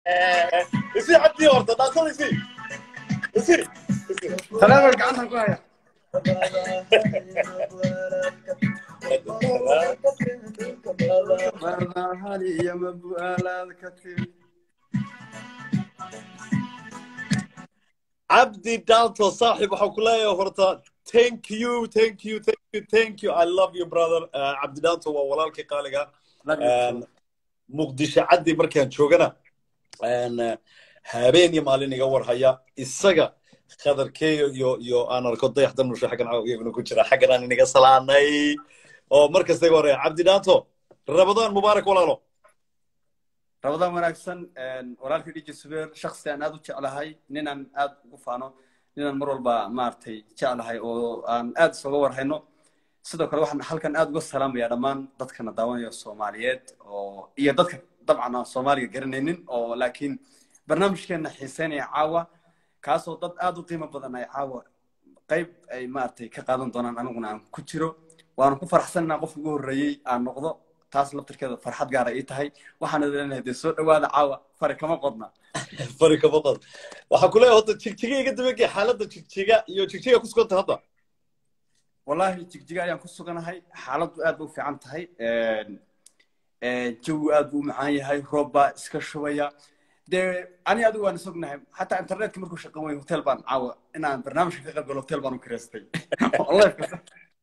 isi cabdi horta dhaasada isi isi taleefon gacantan ku haya marnahani iyo mabu'aalaad ka timi cabdi dalto saaxib waxaan ku leeyahay horta thank you thank you thank you thank you i love you brother Uh, cabdi dalto waa walaalkii qaaliga Een, muqdisho caddi markaan joogana een, uh, habeen iyo maalin iga warhaya isaga khadarkeeyo iyo iyo aan arko dayaxdan nusha xaggan iyaguna ku jira xaggan aan inaga salaanay oo mar kasta iga warhaya cabdi dalto rabadaan mubaarak walaalo rabadaan wanaagsan walaalkii dhiji subeer shaksi aan aad u jeclahay ninaan aad ugu faano ninaan mar walba maaragtay jeclahay oo aan aad isoga warhayno sidoo kale waxaan halkan aad uga salaamaya dhammaan dadkana daawanaya soomaaliyeed oo iyo dadka dabcan aan soomaaliga garanaynin oo laakiin barnaamijkeena xiiseynaya caawa kaasoo dad aad u qiimo badan ay caawa qayb ay maaragtay ka qaadan doonaan aniguna aan ku jiro waanu ku faraxsan inaan qofka ugu horreeyey aan noqdo taas laftirkeeda farxad gaara ii tahay waxaan idin leenahay dee soo dhowaada caawa fari kama qodna fari kama qad waxaan ku leeyahay horta jigjiga iga dabagay xaaladda jigjiga iyo jigjiga ku suganta hadda wallahi jigjiga ayaan ku suganahay xaaladdu aad ba u fiican tahay jawigu aad buu u macaan yahay roob baa iska shubaya dee ani adigu waan isognahay xataa internetka markuu shaqan weyn hotel baan caawa inaan barnaamijka ka qayb galo hotel baan u kireystay Live-ka.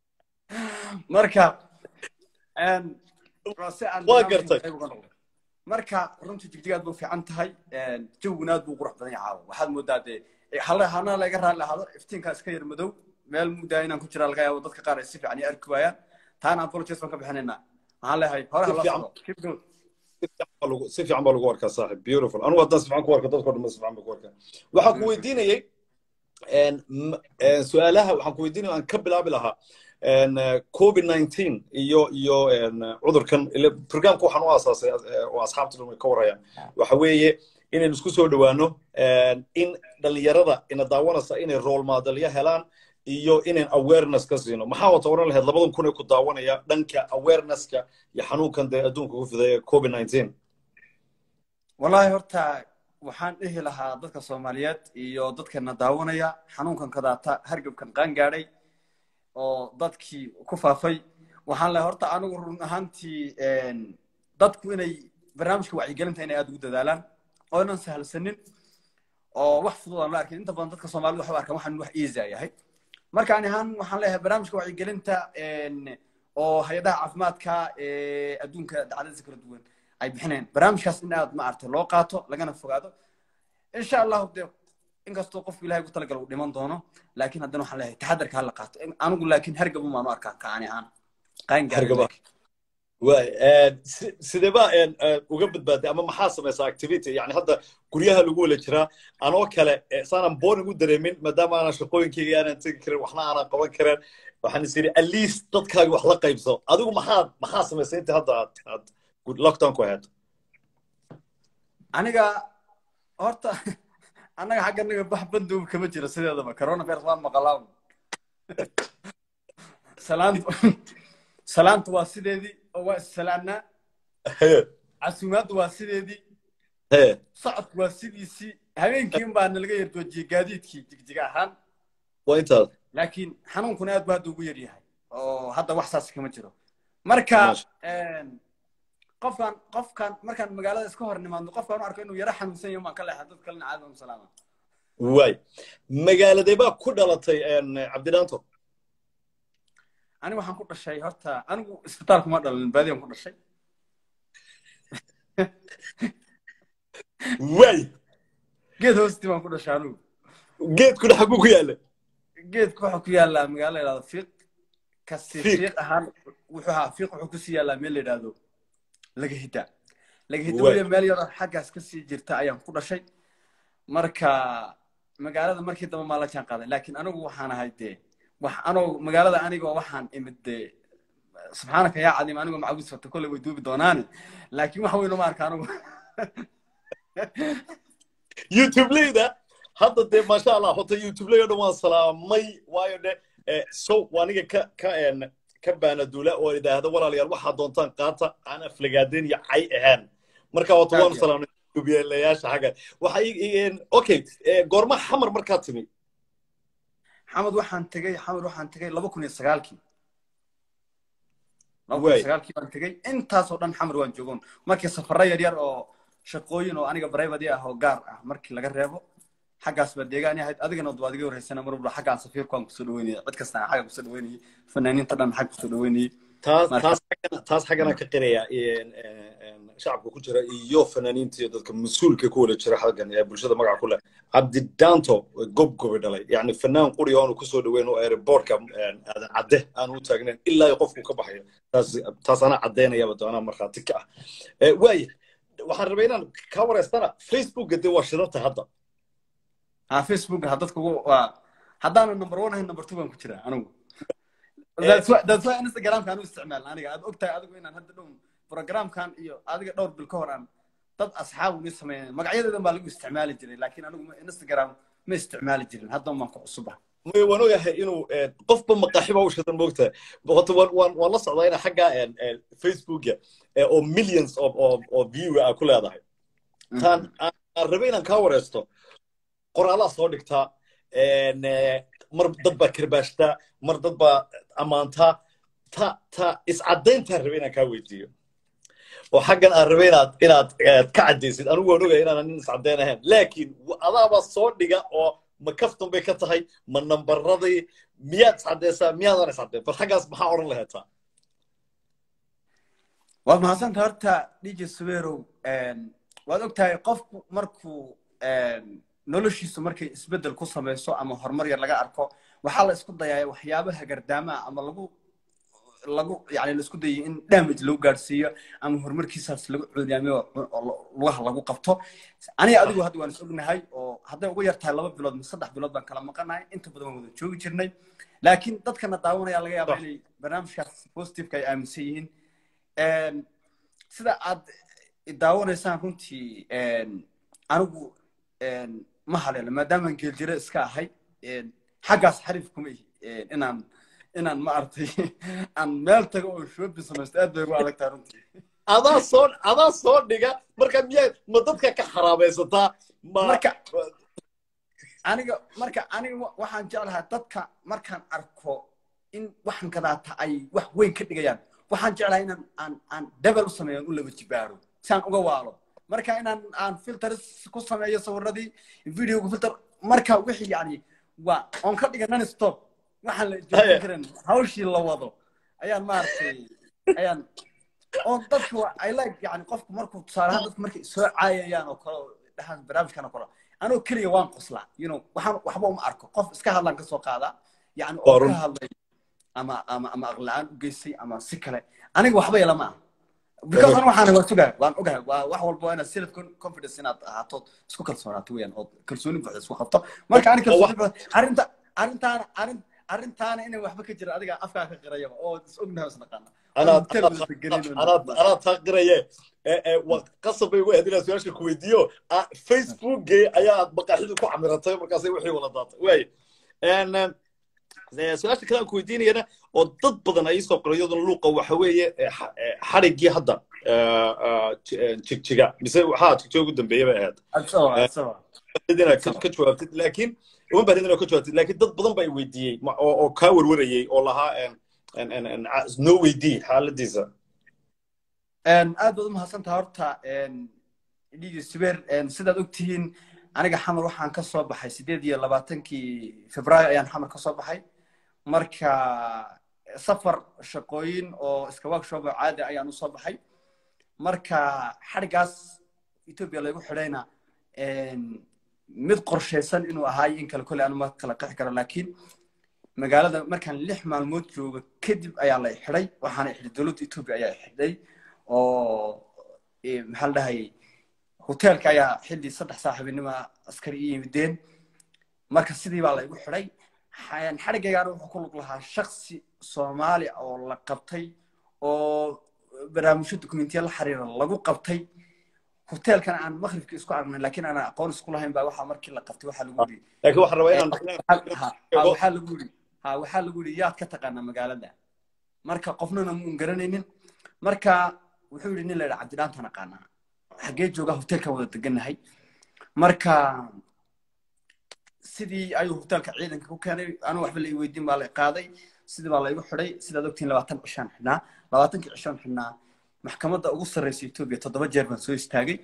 marka een, waa si aan Waa barnaamijka gartay. qayb uga noqdo. marka runtii jigjiga aad buu u fiican tahay een, jawiguna aad buu u qurux badan yahay caawa waxaad moodaa dee hal- hana laga raalli ahaado iftiinkaa iska yar madow meel mugdaa inaan ku jiraa laga yaabo dadka qaar ay si fiican iyo arki waayaan taana apologies baan ka bixinaynaa waxaan leeyahay hore Si hala fiican. socdo keep going si fiican baa lagu- si fiican baa lagu arkaa saaxib beautiful anigu haddaan si fiican ku arko dadkoo dhan si fiican baa ku arkaa waxaan ku weydiinayay een, m- een, su-aalaha waxaan ku weydiinaya aan ka bilaabi lahaa een, eh, covid 19 iyo iyo een, eh, cudurkan ile programka waxaan u aasaasay eh, oo asxaabta dhan way ka warayaan waxa weeye inaynu isku soo dhowaano een, in dhalinyarada ina daawanaysa inay role modelya helaan iyo inayn awareness ka siino maxaa wata oran lahayd labadan kun ee ku daawanaya dhanka awarenesska iyo xanuunkan dee adduunka ku fidaya covid 19 wallahi horta waxaan dhihi lahaa dadka soomaaliyeed iyo dadkana daawanaya xanuunkan kadaata hargabkan qaan gaadhay oo dadkii ku faafay waxaan leeyahay horta anigu run ahaantii een, dadku inay barnaamijka wacyigelinta inay aad ugu dadaalaan oo inan sahalsanin oo wax fudud aan la arkin inta badan dadka soomaalida waxay u arkaan waxaan wax easy a yahay marka ani ahaan waxaan leeyahay barnaamijka wacyigelinta een, oo hay-adaha caafimaadka ee adduunka dacdadiisa kala duwan ay bixinayaan barnaamijkaas in aad maaragtay loo qaato lagana fogaado insha allahu dee inkastoo qofku ilahay ugu talagala uu dhiman doono laakiin haddana waxaan leeyahay taxadarka hala qaato In- anigu laakiin hargabun baan u arkaa ka ani ahaan qaangaar Hargaba. waay een, si- sidee baa een, een, uga badbaaday ama maxaa samaysaa activity yani hadda guryaha lagu wala jiraa anoo kale eh, saanaan boring u dareemin maadaama aanan shaqooyinkayga aanan tegi karin waxna aanan qaban karin waxaan is yidhi at least dadkaaga wax la qaybso adigu maxaad maxaa samaysay inta hadda aad aad lockdown ku ahayd aniga horta annaga xagga naga bax bandow kama jiro sideedaba coronavirus waan maqalaa salaantu salaantu waa sideedii oo waa issalaanaa Hee, casuumaaddu waa sideedii hee, socodku waa sidiisii habeenkiin baa nalaga yar joojiyey gaadiidkii jigjiga ahaan waa intaas laakiin xanuunkuna aad buu hadda ugu yar yahay oo hadda wax saas kama jiro marka Maasha. een, qofkan qofkan markaan magaalada iska hor nimaadno qofkaan u arko inuu yaro xanuunsan yahay maan ka leexda dad kalena caadi baan u salaama waay magaaladee baa ku dhalatay een, cabdidhaanto aniga waxaan ku dhashay horta anigu isbitaalku ma dhalin baadiyan ku dhashay waay geed hoostii baan ku dhashay anigu geedkuna xaguu ku yaalla geedku wuxuu ku yaallaa magaalo la yidhahdo fiiq kasi Fiiq. fiiq ahaan wuxuu ahaa fiiq wuxuu kusii yaallaa meel la yidhahdo laga hida laga hida Waay. weliba meel yaroo xaggaas kasii jirta ayaan ku dhashay marka magaalada markii dambe maa la jaan qaaday laakiin anigu waxaan ahay dee wax anoo magaalada anigoo waxaan imid dee subxaanaka yaa cadiim anigoo macawis wata kolley way duubi doonaane laakiin wax weyn uma arka anigu youtubeleyda hadda dee maasha allah horta youtubeley o dhan waan salaamay waayo de eh, so waa aniga ka ka een, ka baanaduula oo idhaahda walaalayaal waxaa doontaan qaata aan aflagaadeen iyo cay ahaan marka horta waanu Aad iyo salaamnay hubiyeelayaasha xagga waxa okay goorma xamar markaad timi xamad waxaan tegey xamad waxaan tegey laba kun iyo sagaalkii laba kun Waay. iyo sagaalkii baan tegey intaasoo dhan xamar waan joogon markii safarro yar yar oo shaqooyin oo aniga brivate ah oo gaar ah markii laga reebo xaggaas baa deegaani ahayd adigana waad iga horeysana mar walba xaggaan safiirku aan kusoo dhaweynayay cid kasta aan xagga kusoo dhaweynayay fanaaniinta dhan xagga kusoo dhaweynayay taas Marka- taas xaggana taas xaggana ka qiraya een, een, een, shacabka ku jira iyo fanaaniinta iyo dadka mas-uulka ku wada jira xaggan ee bulshada magaca ku leh cabdi daanto gobgobi dhalay yacni fanaan quri oo aanu kusoo dhaweyn oo airportka een, aadan cadde aanu u taagnayn ilaa iyo qofku ka baxayo taas taas anaa caddaynayaba doonaa markhaati ka ah Eh, waaya waxaan rabay inaan kaa wareystana facebookga dee waa shidanta hadda ha facebook ha dadka ugu waa haddaana number one ahayn number two baan ku jiraa anigu Eh. That's why- that's why instagramka aan u isticmaalna aniga aad ogtahay adigu inaan hadda dhow programkan iyo adiga dhowr bil ka hor aan dad asxaab uni sameeyeen magacyadeedan baa lagu isticmaali jiray laakiin anigu ma- instagram ma isticmaali jirin hadda baan ku cusuba may waan ogahay inuu eh, qofba maqaaxiba u shidan moogtahay horta waan waan waan la socdaa ina xagga een, een, facebooka eh, oo millions of of of view ah ku leedahay taan aan aan rabay inaan kaa wareysto qoraalaa soo dhigtaa een, eh, mar dad baa karbaashtaa mar dad baa ammaantaa ta ta iscadayntaan rabay inaan kaa weydiiyo oo xaggan aan rabay inaad inaad eh, ka caddaysid anigu waan ogahay inaanan nin iscadayn ahayn laakiin wa- adaaba soo dhiga oo ma kaftan bay ka tahay ma nambaradii miyaad iscadaysaa miyaadan iscadayn bal xaggaas maxaa odhan laheetaa waad mahadsanta horta dj suberow waad ogtahay qofku markuu een, noloshiisu markay isbeddel ku samayso ama horumar yar laga arko waxaa la isku dayaa waxyaabaha gardaamaha ama lagu lagu yani la isku dayay in damage lagu gaadhsiiyo ama horumarkiisaas lagu coodiyaamiyo oo lugaha lagu qabto aniga adigu hadda waan is ognahay oo hadday ugu yartahay laba bilood mise saddex bilood baan kala maqanahay inta badan waan wada joogi jirnay laakiin dadkana daawanaya laga yaaba Sax. inay barnaamijkaas positiveka ay aaminsan yihiin Een, sida aad i daawanaysaan runtii een, anigu een, ma haleelo maadaamaan geeljire iska ahay een, xaggaas xariif kuma ihi een, inaan inaan ma aragtay aan meel tago oo shopping samaysto aad bay ugu adag tahay runtii adaa soo adaa soo dhiga marka miyaa ma dadka ka xaraabaysataa ma marka aniga marka aniga wa- waxaan jeclahay dadka markaan arko in waxan kadaata ay wax weyn ka dhigayaan waxaan jeclahay inaan aan aan debel u sameeyo aan u laba jibaaro si aan uga waalo marka inaan aan filters ku sameeyo sawiradii videoga filter marka wixii yani waa oon ka dhiga non stop waxaan la Haya. joogin karin hawshii la wado ayaan maaragtay ayaan oo dadka wa- I like yani qofku markuu tusaale ahaan dadku markay soo caayayaan oo kale oo dhahaan barnaamijkan oo kale anoo keliya waan qoslaa you know waxaan waxba uma arko qof iska hadlaan ka soo qaadaa yani oo Waa ka run. hadlay ama ama ama aqlaan u geystay ama si kale aniga waxba yala ma aha because aniga waxaan waan sugahay waan ogahay waa wax walba waa inaad self confidence inaad ahaato isku kalsoonaato weeyaan oo kalsooni buuxda isku qabto marka aniga kalsooni buuxda arrinta arrintaana arrin arrintaana inay waxba ka jira adiga afkaa ka qirayaba oo is ognahay is naqaana anaad Hotel anaad- wada gelin oo- anaad anaad taaqiraye waa qasab bay ugu ahayd inaan su-aasha ku weydiiyo Ah, facebookgay ayaad maqaaxida ku camiratay markaasay wixii wala daatay waay En, eh, su-aasha kale aan ku weydiinayana oo dad badan ay soo qoray iyaduna luuqa waxa weeye eh, xa- eh, xariggii hadda eh, ah, ji- eh, jigjiga mise waxaa jigjiga ugu dambeeya bay ahayd Adsaba, adsaba. inaad ka ka jawaabtid laakiin uma baahnin inaad ka jawaabtid laakiin dad badan baa i weydiiyey ma- oo oo kaa warwarayey oo lahaa en en en en ca- noo weydii xaaladiisa Een, aad baad u mahadsantaha horta dhigi sibeer een, sidaad ogtihiin aniga xamar waxaan ka soo baxay sideed iyo labaatankii febraayo ayaan xamar ka soo baxay marka safar shaqooyin oo iska workshop oo caadi ah ayaan usoo baxay marka xadhigaas etoobiya lagu xidhayna een, mid qorshaysan inuu ahaayo in kale kole anuma kala qexi karo laakiin magaalada markaan lix maalmood joogo kadib ayaa la xidhay waxaana xidhay dowladda etoobiya ayaa xidhay oo eh, maxaa la dhahay hoteelka ayaa xilli saddex saaxiibinimo askari i yimideen marka sidii baa la igu xidhay Xa- xadhigaygaana wuxuu ku lug lahaa shaksi soomaali oo la qabtay oo barnaamijyo dokumentiya la xiriira lagu qabtay hoteelkana aan maqribkii isku aragnay laakiin aan aqoon isku lahayn baa waxaa markii la qabtay waxaa lagu yidhi laakiin waxaan rabaa inaan ha ha, waxaa lagu yidhi ha waxaa lagu yidhi yaad ka taqaanaa magaalada marka qofnana muun garanaynin marka wuxuu yidhi nin la yidhi cabdidhaantaan aqaanaa xaggee joogaa hoteelkan wada degannahay marka sidii ayuu hoteelka ciidanka ku keenay anu waxba la weydiin baa la qaaday sidii baa laygu xidhay sidaad ogtiin labaatan cishaan xidhnaa labaatankii cishaan xidhnaa maxkamadda ugu sarreysa etoobiya toddoba jeer baan soo istaagay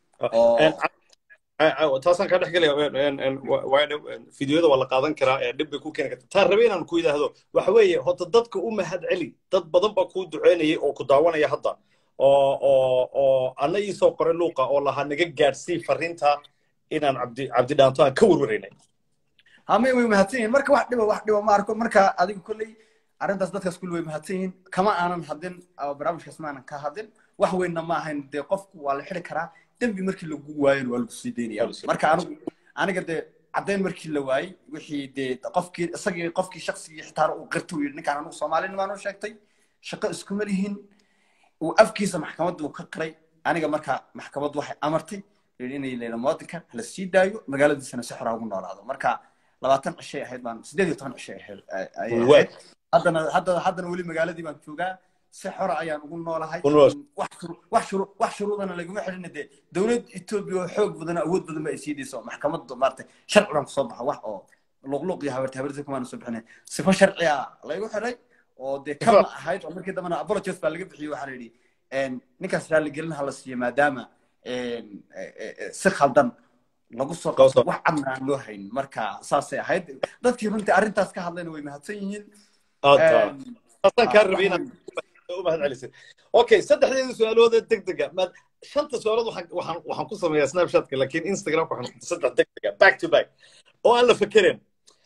taasaan kaa dhex gelaya fideoyada waa la qaadan karaa dhib bay ku keeni karta taan rabe inaan ku yidhaahdo waxa weeye horta dadka u mahad celi dad badan baa kuu duceynayay oo ku daawanaya hadda oo oo oo anna ii soo qoray luuqa oo lahaa naga gaadhsii fariinta inaan cabdi cabdi dhaanto aan ka warwaraynay hame way mahadsan yihiin marka wax dhiba wax dhiba ma arko marka adiga kolley arrintaas dadkaas kulli way mahadsan yihiin kama aanan hadin barnaamijkaas ma aanan ka hadin wax weynna ma ahayn dee qofku waa la xidi karaa dembi markii lagu waayona waa lagu sii daynaya marka anigu aniga dee caddayn markii la waayey wixii dee qofkii isagii qofkii shaksigii xitaa uu qirta uu yidhi ninkaan anigu soomaalinimaan u sheegtay shaqo iskuma lihin uu afkiisa maxkamadda uu ka qiray aniga marka maxkamaddu waxay amartay inay leela muwaadinka hala sii daayo magaaladiisana si xoraa ugu noolaado marka labaatan cishay ahayd baan sideed iyo toban cishay ahayd haddana haddana haddana weli magaaladii baan joogaa si xora ayaan ugu noolahay wax shuruudana laguma xidhina dee dowlad etoobiya oo xoog badan awood badan ba ay sii dayso maxkamadda maaragtay sharci baan kusoo baxa wax oo luqluq iyo habarti habarti kumaana soo bixinay sifo sharciya laygu xidhay oo dee kama ahayd oo markii dambena apologies baa laga bixiyey waxaa la yidhi ninkaas raaligelin ha la siiyo maadaama si khaldan lagu soo qabto wax cadna aan loo hayn marka saasay ahayd dadkii runtii arrintaas ka hadlayna way mahadsan yihiin taasaan kaa rabay inaad u mahad celisay okay saddexdeeda su-aalooda degdega maad shanta su-aalood waxaan waxaan waxaan ku sameeyaa snapshatka laakiin instagramka waxaan saddex degdega back to back oo aan la fekerin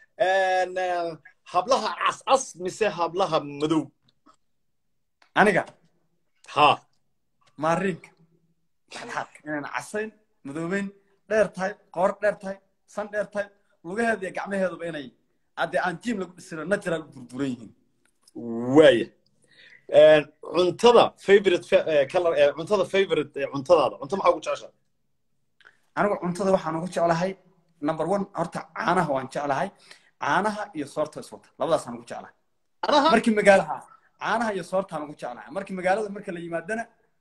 hablaha cascas mise hablaha madow aniga ha maariinka dhexdhexaadka inaan casayn madoobeyn dheer tahay qoor dheer tahay san dheer tahay lugaheeda iyo gacmaheeduba inay haddee aan jiim lagu dhisino natural u burburan yihiin waaya cuntada favorite color cuntada favorite cuntadaada cunto maxaa ugu jeceshaa anigu cuntada waxaan ugu jeclahay number one horta caanaha waan jeclahay caanaha iyo soorta iswata labadaasaan ugu jeclahay markii magaalaha caanaha iyo soortaan ugu jeclahay markii magaalada marka la yimaadana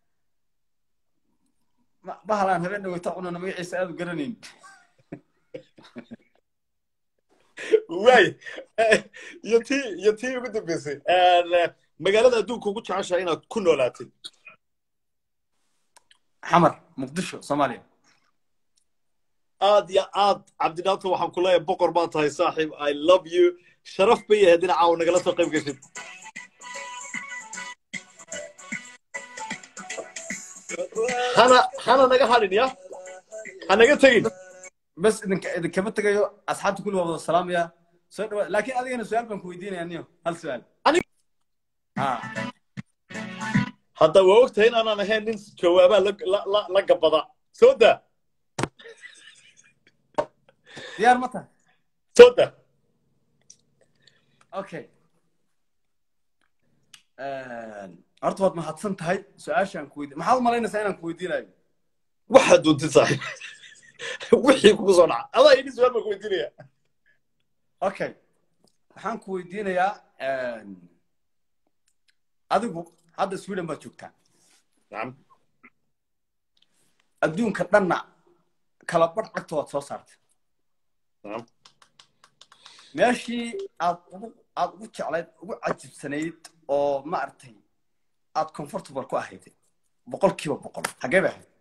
bahal aan habeen dhaweyta cunana magaciisa aad u garanayn waay iyo tii iyo tii ugu dambeysay magaalada adduunka ugu jeceshahay inaad ku noolaatid xamar muqdisho soomaaliya aad iyo aad cabdidhaato waxaan ku leeyahay boqor baa tahay saaxiib i love you sharaf bay yahay dhinacaaw nagala soo qayb geshid hana hana naga hadhin ya ha naga tegin bas idinka idinkama tegayo asxaabta kulli waa wada salaamaya soo dhawaad laakiin adigana su-aal baan ku weydiinaya niyo hal su-aal hadda waa ogtahay inaanaan ahayn nin jawaabaa la gabada soo daa diyaar ma tahay soo daa okay horta waad mahadsan tahay su-aashaan ku weydiin maxaad u malaynaysaa inaan ku weydiinayo waxaad doontid saaxiib wixii kugu soo dhaca adaa idhi su-aal baan ku weydiinaya okay waxaan ku weydiinayaa adigu hadda sweden baad joogtaa nacam adduunka dhanna kala badh cagta waad soo saartay nacam meeshii aad ugu aad ugu jeclayd ugu cajibsanayd oo maaragtay aad comfortable ku ahayd boqolkiiba boqol xagee bay ahayd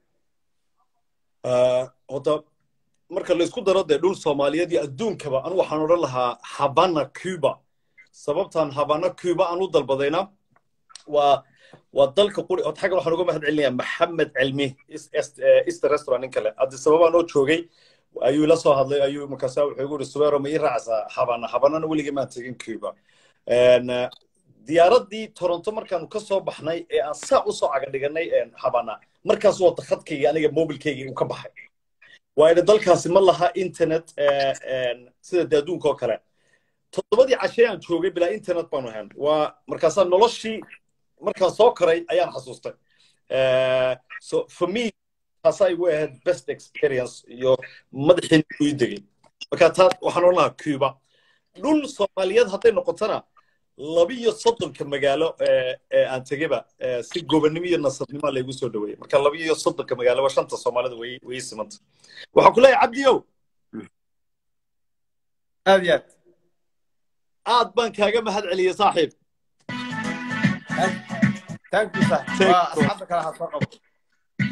horta marka laysku daro dee dhul soomaaliyeed iyo adduunkaba anu waxaan odhan lahaa habana cuba sababtan habana cuba aan u dalbadayna waa waa dalka quri horta xagga waxaan uga mahad celinayaa maxamed cilmi easter restaurant nin kale haddi sababaan oo joogay ayuu la soo hadlay ayuu markaasa wuxuu igu yidhi subeero ma ii raacsaa habana habanana weligii maan tegin cuba diyaaraddii toronto markaanu ka soo baxnay ee aan saa usoo caga dhiganay habana markaas wata khadkaygii aniga mobilkaygii uu ka baxay waayo dalkaasi ma laha internet sida de adduunka oo kale toddobadii cashee aan joogay bilaa internet baanu ahayn waa markaasaa noloshii markaan soo koray ayaan xasuustay so for me taasaa igu ahayd best experience iyo madaxii ii degay marka taa waxaan odhan lahaa cuba dhul soomaaliyeed hadday noqotona labiyo soddonka magaalo ee aan tegeba si gobonnimo iyo nasabnimo laygu soo dhaweeyey marka labiyo soddonka magaalo waa shanta soomaalida way way simanta waxaan ku leeyahay cabdiyow aad iyo aad aad baan kaaga mahad celiyey saaxiib thank you sir waa asxaabta kale ha soo qabo